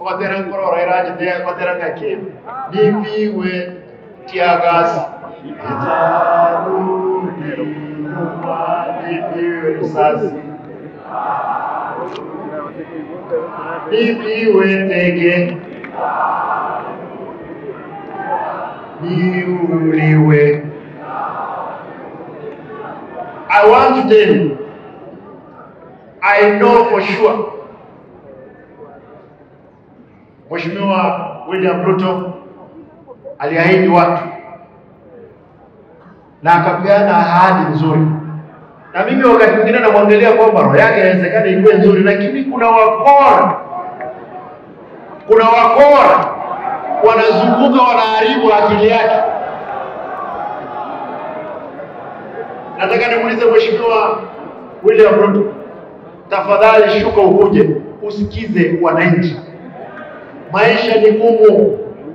kwatera nkorora irajithia kwatera ngaki nipiwe tiagas itarudi nyuma nipiwe risasi nipiwe teke niuliwe I want to tell you, I know for sure Mheshimiwa William Ruto aliahidi watu na akapeana ahadi nzuri, na mimi wakati mwingine namwangalia kwamba roho yake inawezekana ikuwe nzuri, lakini kuna wakora, kuna wakora wanazunguka wanaharibu akili yake. Nataka nimuulize Mheshimiwa William Ruto, tafadhali shuka ukuje usikize wananchi. Maisha ni ngumu,